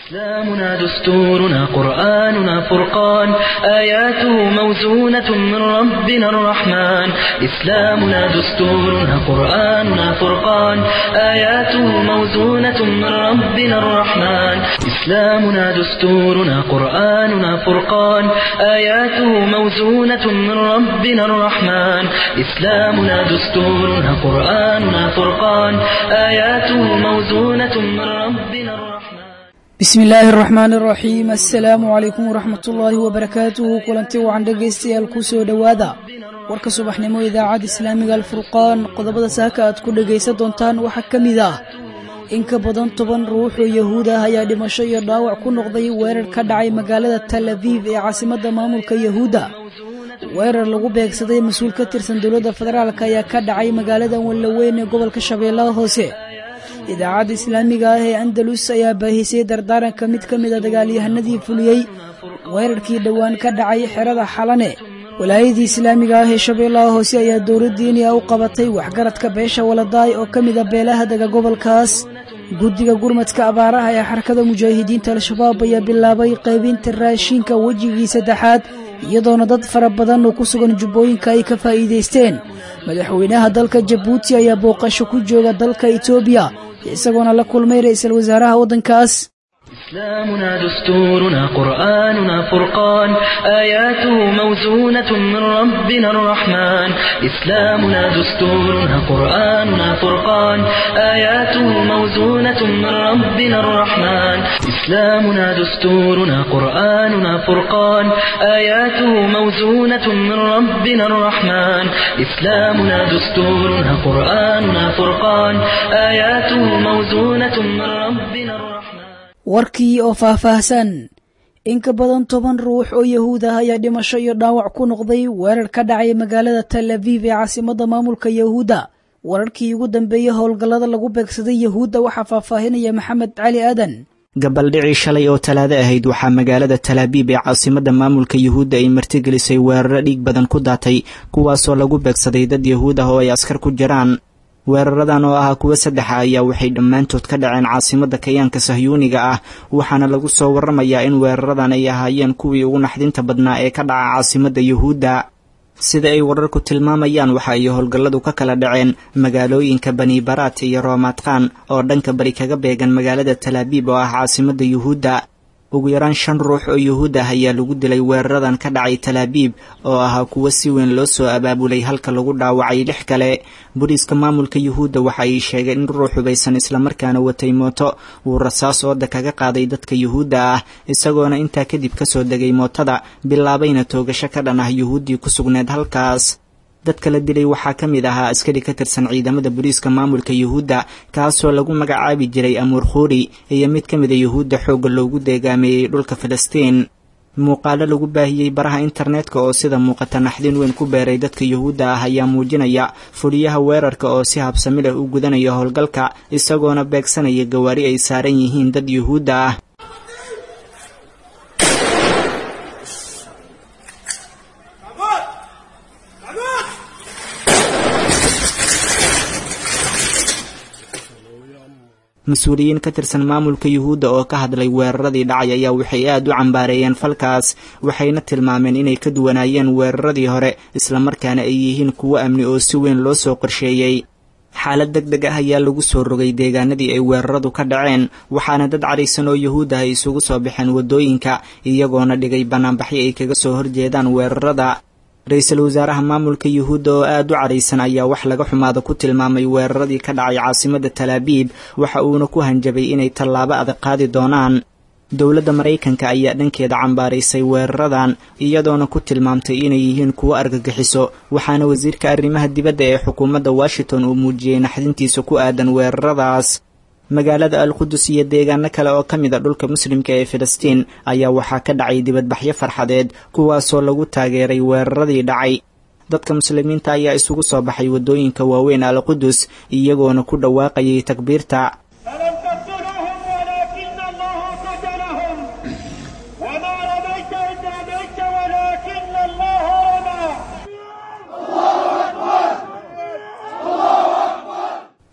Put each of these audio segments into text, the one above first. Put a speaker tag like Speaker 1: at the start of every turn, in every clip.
Speaker 1: إسلامنا دستورنا قرآننا فرقان آياته موزونة من ربنا الرحمن إسلامنا دستورنا قرآننا فرقان آياته موزونة من ربنا الرحمن إسلامنا دستورنا قرآننا فرقان آياته موزونة من ربنا الرحمن إسلامنا دستورنا قرآننا فرقان آياته موزونة من ربنا الرحمن
Speaker 2: bismi illaahi araxmaani araxiim assalaamu calaykum waraxmat ullaahi wabarakaatuhu kulanti wacan dhegaystayaal ku soo dhowaada warka subaxnimo idaacadda islaamiga alfurqaan qodobada saaka aad ku dhegaysan doontaan waxaa ka mid ah in ka badan toban ruux oo yahuud ah ayaa dhimasho iyo dhaawac ku noqday weerar ka dhacay magaalada tal abiib ee caasimadda maamulka yahuudda weerar lagu beegsaday mas-uul ka tirsan dowladda federaalk ayaa ka dhacay magaalada wallaweyn ee gobolka shabeellaha hoose idaacadda islaamiga ah ee andalus ayaa baahisay dardaaranka mid ka mida dagaalyahanadii fuliyey weerarkii dhowaan ka dhacay xerada xalane walaayadii islaamiga ah ee shabeellaha hoose ayaa dowladdiiniya u qabatay waxgaradka beesha waladaay oo ka mida beelaha dega gobolkaas guddiga gurmadka abaaraha ee xarakada mujaahidiinta al-shabaab ayaa bilaabay qaybinta raashinka wejigii saddexaad iyadoona dad fara badan oo ku sugan jubbooyinka ay ka faa'iidaysteen madaxweynaha dalka jabuuti ayaa booqasho ku jooga dalka etoobiya isagoona la kulmay ra'iisul wasaaraha waddankaas
Speaker 1: إسلامنا دستورنا قرآننا فرقان آياته موزونة من ربنا الرحمن إسلامنا دستورنا قرآننا فرقان آياته موزونة من ربنا الرحمن إسلامنا دستورنا قرآننا فرقان آياته موزونة من ربنا الرحمن إسلامنا دستورنا قرآننا فرقان آياته موزونة من ربنا الرحمن
Speaker 2: warkii oo faahfaahsan in ka badan toban ruux oo yahuud ah ayaa dhimasho iyo dhaawac ku noqday weerar ka dhacay magaalada tal abiib ee caasimadda maamulka yahuudda wararkii ugu dambeeyey howlgallada lagu beegsaday yahuudda waxaa faahfaahinaya maxamed cali aadan
Speaker 3: gabaldhicii shalay oo talaado ahayd waxaa magaalada talaabiib ee caasimadda maamulka yuhuudda ay martigelisay weeraro dhiig badan ku daatay kuwaasoo lagu beegsaday dad yahuud ah oo ay askar ku jiraan weeraradan oo ahaa kuwo saddexa ayaa waxay dhammaantood ka dhaceen caasimadda kayaanka sahyuuniga ah waxaana lagu soo warramayaa in weeraradan ay ahaayeen kuwii ugu naxdinta badnaa ee ka dhaca caasimadda yuhuudda sida ay wararku tilmaamayaan waxa ay howlgalladu ka kala dhaceen magaalooyinka bani baraat iyo roomaadkhan oo dhanka bari kaga beegan magaalada talaabiib oo ah caasimadda yuhuudda ugu yaraan shan ruux oo yuhuud ah ayaa lagu dilay weeraradan ka dhacay talaabiib oo ahaa kuwo si weyn loo soo abaabulay halka lagu dhaawacay lix kale booliiska maamulka yuhuudda waxa ay sheegeen in ruux hubaysan islamarkaana watay mooto uu rasaas ooda kaga qaaday dadka yuhuudda ah isagoona intaa kadib kasoo degay mootada bilaabayna toogasho ka dhan ah yuhuuddii ku sugneed halkaas dadka la dilay waxaa ka mid ahaa askari ka tirsan ciidamada booliiska maamulka yuhuudda kaasoo lagu magacaabi jiray amuur khuuri iyo mid ka mida yuhuudda xoogga loogu deegaameeyey dhulka filistiin muuqaalo lagu baahiyey baraha internetka oo sida muuqata naxdin weyn ku beeray dadka yuhuudda ah ayaa muujinaya fuliyaha weerarka oo si habsami leh u gudanaya howlgalka isagoona beegsanaya gawaari ay saaran yihiin dad yuhuudda ah mas-uuliyiin ka tirsan maamulka yuhuudda oo ka hadlay weeraradii dhacay ayaa waxay aad u cambaareeyeen falkaas waxayna tilmaameen inay ka duwanaayeen weeraradii hore islamarkaana ay yihiin kuwo amni oo si weyn loo soo qorsheeyey xaalad deg deg ah ayaa lagu soo rogay deegaanadii ay weeraradu ka dhaceen waxaana dad cadhaysan oo yuhuud ah ay isugu soo baxeen waddooyinka iyagoona dhigay bannaanbaxyo ay kaga soo horjeedaan weerarada ra-iisul wasaaraha maamulka yuhuudda oo aad u cadhaysan ayaa wax laga xumaada ku tilmaamay weeraradii ka dhacay caasimadda talaabiib waxa uuna ku hanjabay inay tallaabo adag qaadi doonaan dowladda maraykanka ayaa dhankeeda cambaaraysay weeraradan iyadoona ku tilmaamtay inay yihiin kuwo argagixiso waxaana wasiirka arrimaha dibadda ee xukuumadda washington uu muujiyey naxdintiisa ku aadan weeraradaas magaalada alqudus iyo deegaano kale oo ka mid a dhulka muslimka ee filistiin ayaa waxaa ka dhacay dibadbaxyo farxadeed kuwaasoo lagu taageeray weeraradii dhacay dadka muslimiinta ayaa isugu soo baxay waddooyinka waaweyn alqudus iyagoona ku dhawaaqayay takbiirta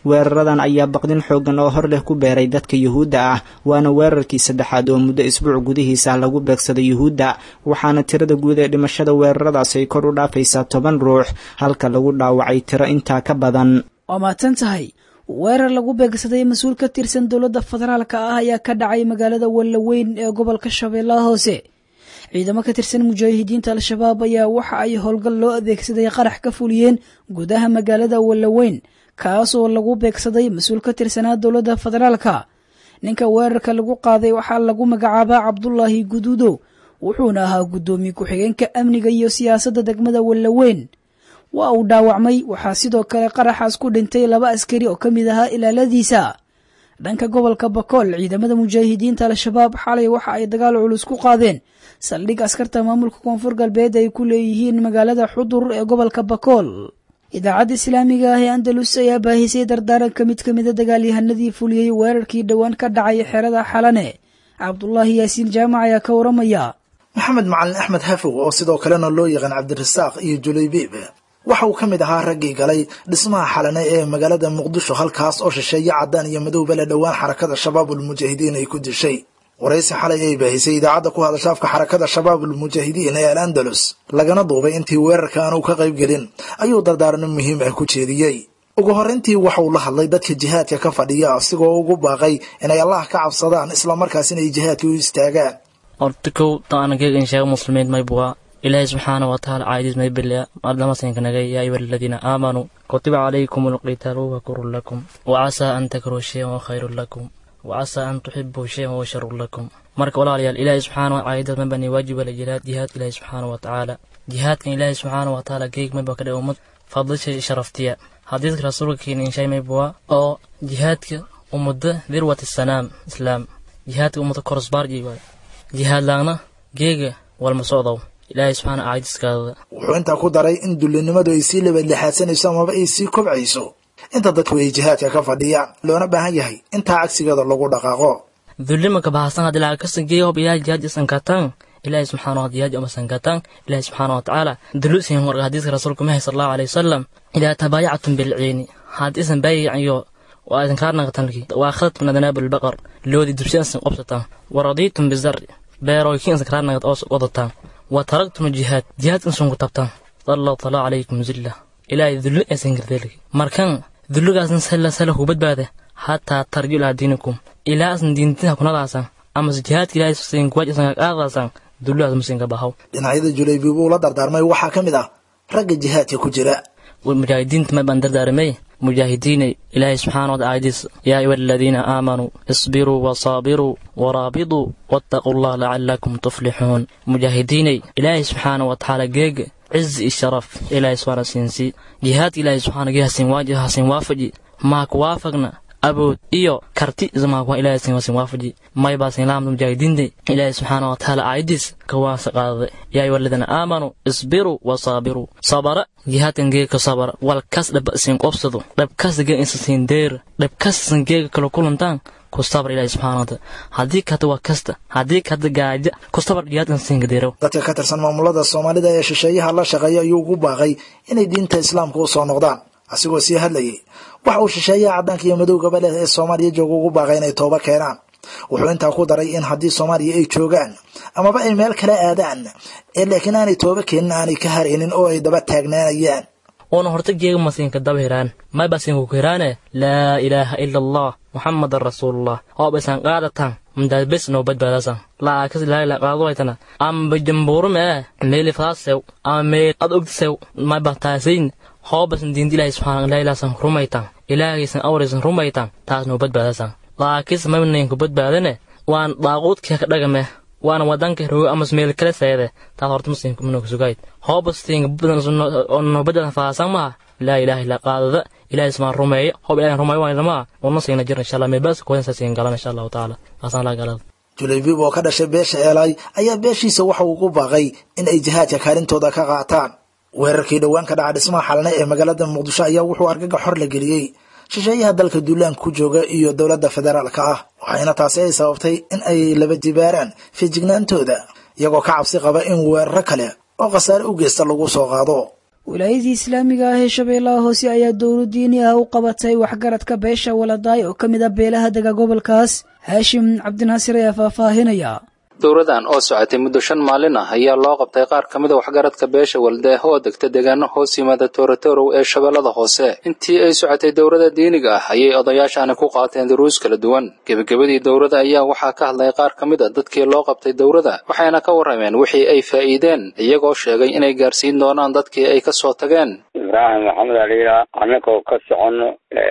Speaker 3: weeraradan ayaa baqdin xooggan oo hor leh ku beeray dadka yuhuudda ah waana weerarkii saddexaad oo muddo isbuuc gudihiisa lagu beegsaday yuhuudda waxaana tirada guud ee dhimashada weeraradaas ay kor u dhaafaysaa toban ruux halka lagu dhaawacay tiro intaa ka badan
Speaker 2: waa mahadsan tahay weerar lagu beegsaday mas-uul ka tirsan dowladda federaalka ah ayaa ka dhacay magaalada wallaweyn ee gobolka shabeellaha hoose ciidamo ka tirsan mujaahidiinta al-shabaab ayaa waxa ay howlgal loo adeegsaday qarax ka fuliyeen gudaha magaalada wallaweyn kaas oo lagu beegsaday mas-uul ka tirsanaa dowladda federaalka ninka weerarka lagu qaaday waxaa lagu magacaabaa cabdulaahi guduudo wuxuuna ahaa guddoomiye ku-xigeenka amniga iyo siyaasadda degmada wallaweyn waa uu dhaawacmay waxaa sidoo kale qaraxaas ku dhintay laba askari oo ka mid ahaa ilaaladiisa dhanka gobolka bakool ciidamada mujaahidiinta al-shabaab xalay waxa ay dagaal culus ku qaadeen saldhig askarta maamulka koonfur galbeed ay ku leeyihiin magaalada xudur ee gobolka bakool idaacadda islaamiga ah ee andalus ayaa baahisay dardaaranka mid ka mida dagaalyahanadii fuliyey weerarkii dhowaan ka dhacay xerada xalane cabdulaahi yaasiin jaamac ayaa ka waramaya
Speaker 4: maxamed macalin axmed hafow oo sidoo kalena loo yaqaan cabdirasaaq iyo julaybiib waxa uu ka mid ahaa raggii galay dhismaha xalane ee magaalada muqdisho halkaas oo shisheeye caddaan iyo madowba le dhowaan xarakada shabaabulmujaahidiin ay ku dishay waraysi xalay ay baahisay idaacadda ku hadasha afka xarakada shabaabulmujaahidiin ee al andalus lagana duubay intii weerarka aanu ka qayb gelin ayuu dardaarno muhiim ah ku jeediyey ugu horrayntii waxa uu la hadlay dadka jihaadka ka fadhiya asigoo ugu baaqay inay allah ka cabsadaan islamarkaasina ay jihaadka u istaagaan
Speaker 5: horta kow taanageegan sheega muslimiin maybuwa ilaahay subxaana wa tacaala caaydiis may bilya ardamasinkanagay yaa ayuha aladiina aamanuu kutiba calaykum alqitaalu huwa kurun lakum wacasaa an takruu shayan wa khayrun lakum wacasaa an tuxibuu shayan wa sharun lakum marka walaalayaal ilaahay subxaana wa caaydiis may bani waajiba la jihaad jihaadka ilaahay subxaana wa tacaala jihaadkan ilaahay subxaana wa tacaala geeg mayba ka dhig ummad fadlisha sharaftiya xadiidka rasuulka keena inshay maybuwa oo jihaadka ummadda dirwat sanaam islaam jihaadka ummadda korosbaarji waay jihaad laagna geega walma socdow ilaahay subxaana caaydiskaada
Speaker 4: wuxuu intaa ku daray in dullinimadu ay sii labadlixaadsanayso amaba ay sii kobcayso inta dadku ay jihaadka ka fadhiyaan loona baahan yahay intaa cagsigeeda lagu dhaqaaqo
Speaker 5: dullima kabahasan hadii lacag kasan geeyo hob ilaahay jihaad isan kataan ilaahay subxaana wa jihaad amasan kataan ilaahay subxaana wa tacaala dulusin warka hadiiska rasuulka mahay sal allahu alayhi wasalam idaa tabaayactum bilciini haddii isan baayacayo waa idin kaa naqatanki waa khadtum adanaab albaqar loodi dubsi isan qobsataan waradiitum bizarri beerooykin isan kaa naqad oo wadataan wa taragtum jihaad jihaad insun ku tabtaan sallahu taala calaykum zilla ilaahay dulli aysan gardeelki markan dulligaasna sala sala ku badbaada hataa tarju ilaa diinikum ilaa asan diintina kunadaasan amase jihaadka ilaahay sin kuwaaj isan qaadaasan dulligaas masinka bahaw
Speaker 4: dhinacyada julaybi buu la dardaarmay waxaa ka mid ah ragga jihaadka ku jira
Speaker 5: mujaahidiinta may baan dardaaramay mujaahidiinay ilaahay subxaana wataala aayadiis yaa ayuha aladiina aamanuu isbiruu wasaabiruu waraabiduu wattaquu allah lacalakum tuflixuun mujaahidiinay ilaahay subxaana wa tacaala geega cizi iyo sharaf ilaahay subxaana siinsi jihaadka ilaahay subxaana gee hasin waaji hasin waafaji maa ku waafaqna abood iyo karti ismaakwa ilaahay sin wasin waafaji may baa sin laamta mujaahidiinta ilaahay subxaana wa tacaala aayadiis ka waasa qaadaday yaa ayuha aladiina aamanuu isbiruu wasaabiruu sabara jihaadkan geega ka sabara wal kas dhaba sin qobsado dhabkas geega insa siin deera dhabkas isan geega kala kulantaan ku sabar ilaahay subxaana wa taala haddii kata waa kasta haddii kata gaaja ku sabar jihaadkan siinka deerow
Speaker 4: dadka ka tirsan maamulada soomaalida ee shisheeyaha la shaqeeya ayuu ugu baaqay inay diinta islaamka u soo noqdaan asigoo sii hadlayay waxa uu shisheeyaha caddaanka iyo madowgaba leh ee soomaaliya jooga ugu baaqay inay tooba keenaan wuxuu intaa ku daray in haddii soomaaliya ay joogaan amaba ay meel kala aadaan ee laakiin aanay tooba keenin aanay ka haraynin oo ay daba taagnaanayaan
Speaker 5: una horta geega masiinka daba hiraan may basiinku ku hiraane laa ilaaha ila allah muxamadan rasuulullah hoob isan qaadataan mdaad bes noo badbaadasan laakas ilaahila qaadowaytana amba jambuurume meeli faasew ama meel ad ogdisew may bataasayn hoobasan diinta ilaahay subxaana ilaahilaasan rumaytan ilaahaysan awraysan rumaytan taas noo badbaadasan laakis maynaynku badbaadane waan daaquudkii ka dhagame waana wadanka rogo amas meel kale seede taas horta muslimka manoo sugayd hoobastiinka noo badbaadan faasan maha laa ilaaha illa qaadada ilaahay ismaan rumeeyo hoob ilahay rumeeyo waan dhamaa wana siina jir insha allah meebaas kodansa siin galan insha allahu tacaala taasaan laa galada
Speaker 4: julaybiib oo ka dhashay beesha eelaay ayaa beeshiisa waxa uu ku baaqay in ay jihaadka kaalintooda ka qaataan weerarkii dhowaan ka dhaca dhismaha xalne ee magaalada muqdisho ayaa wuxuu argaga xor la geliyey shisheeyaha dalka duulaan ku jooga iyo dowladda federaalka ah waxayna taasi ay sababtay in ay laba jibaaraan feejignaantooda iyagoo ka cabsi qaba in weeraro kale oo khasaare u geysta lagu soo qaado
Speaker 2: wilaayadii islaamiga ah ee shabeellaha hoose ayaa dowlo diini ah u qabatay waxgaradka beesha waladaay oo ka mid ah beelaha dega gobolkaas haashim cabdinaasir ayaa faahfaahinaya
Speaker 6: dowradan oo socotay muddo shan maalin ah ayaa loo qabtay qaar ka mid a waxgaradka beesha waldeeh oo degta deegaano hoos yimaada toorotorow ee shabeellada hoose intii ay socotay dowrada diiniga ah ayay odayaashaani ku qaateen duruus kala duwan gebagabadii dowrada ayaa waxaa ka hadlay qaar ka mid a dadkii loo qabtay dowrada waxayna ka warrameen wixii ay faa'iideen iyagoo sheegay inay gaarsiin doonaan dadkii ay ka soo tageen
Speaker 7: ibraahim maxamed aliila annagoo ka soconno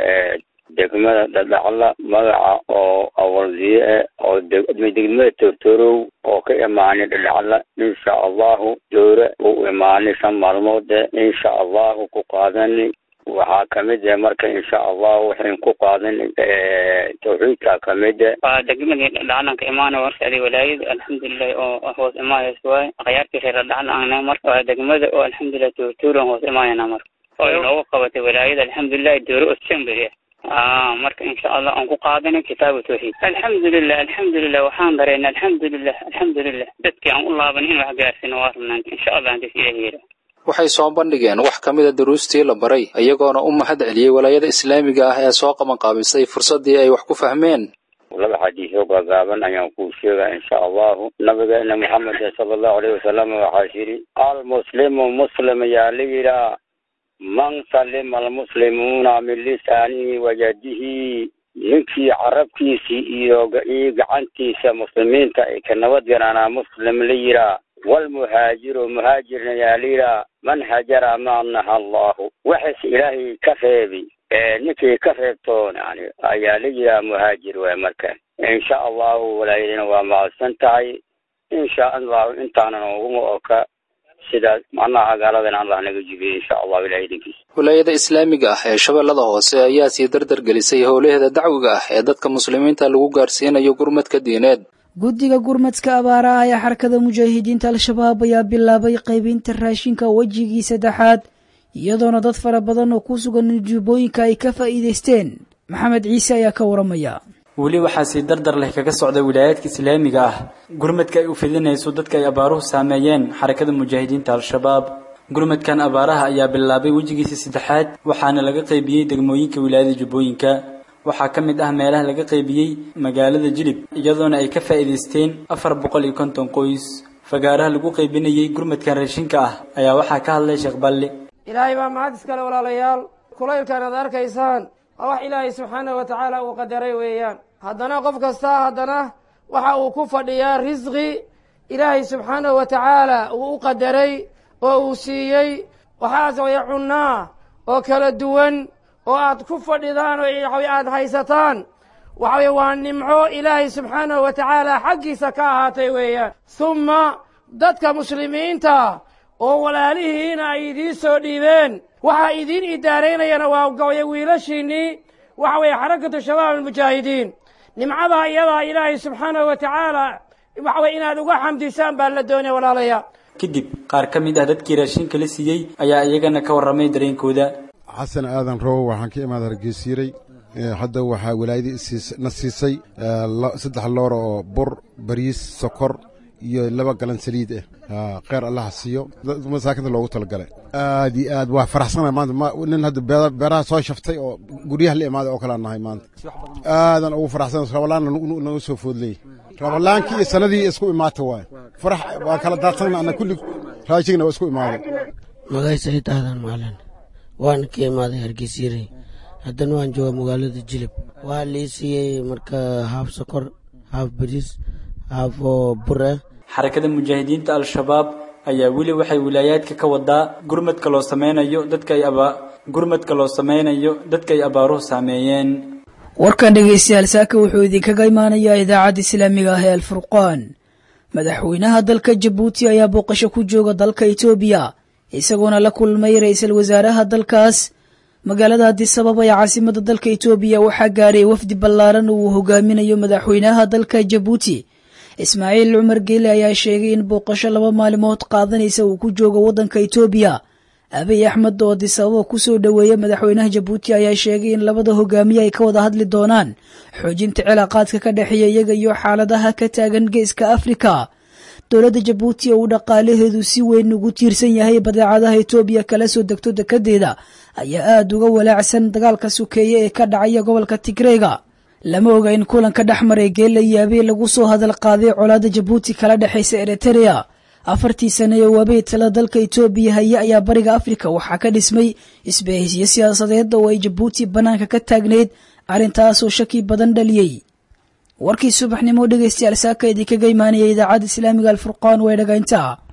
Speaker 7: degmada dhadhacla magaca oo awaldiye eh oo degmada tortorow oo ka imaanay dhadhacla insha allahu dowre uu imaanay shan maalmoode insha allahu ku qaadani waxaa kamid eh marka insha allahu waxayn ku qaadani tawxiidka kamid eh
Speaker 8: waa degmadii dhadhaclanka imaana warshadii walaayada alxamdulilahi oo hoos imaayas waay akhyaartii reer dhadhacla ahna marka waa degmada oo alxamdulilah tortorow hoos imaayana marka oo inoogu qabatay walaayada alxamdulilahi dowre osembe marka insha allah aan ku qaadanay kitaabu tawxiid alxamdulilah alxamdulilah waxaan dareena alxamdulilah alxamdulilah dadkii aan u laaban in wax gaarsiino waa rabnaan insha allah hadis ilahi yira
Speaker 6: waxay soo bandhigeen wax ka mida duruustii la baray iyagoona u mahad celiyey walaayada islaamiga ah ee soo qabanqaabisay fursaddii ay wax ku fahmeen
Speaker 7: laba xadiisoo gaagaaban ayaan kuu sheegaa insha allahu nabigeena maxamed sala allahu alayhi wasalam waxaa yidhi almuslimu muslim ayaa la yidhaa man salima almuslimuuna min lisaanihi wajadihi ninkii carabkiisii iyo iyo gacantiisa muslimiinta ay ka nabad galaanaa muslim la yihaa walmuhaajiru muhaajirna yaa la yihaa man hajara ma naha allahu waxas ilaahay ka reebi ninkii ka reebtoon yani ayaa la yihaa muhaajir waay marka insha allahu walaayadina waa mahadsan tahay insha allahu intaanan uguma oka sidaas macnaha gaaladan allah naga jibiye insha allahu ilahay idinkiisa
Speaker 6: walaayada islaamiga ah ee shabeellada hoose ayaa sii dardar gelisay howlaheeda dacwiga ah ee dadka muslimiinta lagu gaarsiinayo gurmadka diineed
Speaker 2: guddiga gurmadka abaaraha ee xarakada mujaahidiinta al-shabaab ayaa bilaabay qaybinta raashinka wejigii saddexaad iyadoona dad fara badan oo ku sugan jubbooyinka ay ka faa'iidaysteen maxamed ciise ayaa ka waramaya
Speaker 9: weli waxaa sii dardar leh kaga socda wilaayaadka islaamiga ah gurmadka ay u fidinayso dadka ay abaaruhu saameeyeen xarakada mujaahidiinta al-shabaab gurmadkan abaaraha ayaa bilaabay wejigiisa saddexaad waxaana laga qaybiyey degmooyinka wilaayada jubbooyinka waxaa ka mid ah meelaha laga qaybiyey magaalada jilib iyadoona ay ka faa'iidaysteen afar boqol iyo konton qoys fagaaraha lagu qaybinayey gurmadkan raashinka ah ayaa waxaa ka hadlay sheekh balli
Speaker 10: ilaahay baa mahad iskale walaalayaal kulaylkan aad arkaysaan waa wax ilaahay subxaanahu wa tacaala uu qadaray weeyaan haddana qof kastaa haddana waxa uu ku fadhiyaa risqi ilaahay subxaanahu wa tacaala uu u qadaray oo uu siiyey waxaas waya cunnaa oo kala duwan oo aad ku fadhidaan oo aad haysataan waxaway waa nimco ilaahay subxaanahu wa tacaala xaggiisa ka ahaatay weeyaan humma dadka muslimiinta oo walaalihiina ay idiin soo dhiibeen waxaa idiin idaaraynayana waa gabaya wiilashiinnii waxa weeye xarakatu shabaab almujaahidiin nimcadaa iyadaa ilaahay subxaanahu wa tacaala waxa weye inaad uga xamdisaan baa la doonaya walaalayaa
Speaker 9: kadib qaar ka mid ah dadkii raashinka la siiyey ayaa iyagana ka warramay dareenkooda
Speaker 11: xasan aadan rowo waxaan ka imaada hargeysiiray hadda waxaa walaayadii na siisay saddex loor oo bur bariis sokor iyo laba galan saliid ah kheyr allaha siiyo masaakinta loogu talagalay aad iyo aad waa faraxsana maanta nin hadda beeraha soo shaftay oo guryaha la imaaday oo kalea nahay maanta aadan ugu faraxsan rabalaanna naga soo foodley rabalaankii iyo sanadii isku imaata waay farax waa kala daadsanna ana kulli raashigna waa isku imaaday
Speaker 12: magay sayid aadan maalin waan ka imaaday hargeysyarey haddana waan jooga magaalada jilib waa lii siiyey marka haaf sokor haaf bariis haaf oo bur ah
Speaker 9: xarakada mujaahidiinta al-shabaab ayaa weli waxay wilaayaadka ka wadaa gurmadka loo sameynayo dadka ay aba gurmadka loo sameynayo dadka ay abaaruhu saameeyeen
Speaker 2: warkan dhegaystayaal saaka wuxuu idinkaga imaanayaa idaacadda islaamiga ah ee alfurqaan madaxweynaha dalka jabuuti ayaa booqasho ku jooga dalka etoobiya isagoona la kulmay ra-iisul wasaaraha dalkaas magaalada adisabab ee caasimada dalka etoobiya waxaa gaaray wafdi ballaaran uu hogaaminayo madaxweynaha dalka jabuuti ismaaciil cumar geele ayaa sheegay in booqasho laba maalimood qaadanaysa uu ku joogo waddanka etoobiya abiy axmed oo adisababa kusoo dhoweeya madaxweynaha jabuuti ayaa sheegay in labada hogaamiye ay ka wada hadli doonaan xoojinta cilaaqaadka ka dhexeeya iyaga iyo xaaladaha ka taagan geeska afrika dowladda jabuuti oo uu dhaqaalaheedu si weyn ugu tiirsan yahay badeecadaha etoobiya kala soo degto dekedeeda ayaa aada uga walaacsan dagaalka sukeeye ee ka dhacaya gobolka tigreega lama oga in kulanka dhex maray geella iyo abiy lagu soo hadal qaaday colaadda jabuuti kala dhexaysa eritereya afartii sane ee waabey tala dalka etoobiya haye ayaa bariga afrika waxaa ka dhismay isbahaysiyo siyaasadeed oo ay jabuuti bannaanka ka taagnayd arrintaasoo shaki badan dhaliyey warkii subaxnimo dhegaystayaal saaka idinkaga imaanaya idaacadda islaamiga alfurqaan way dhagayntaa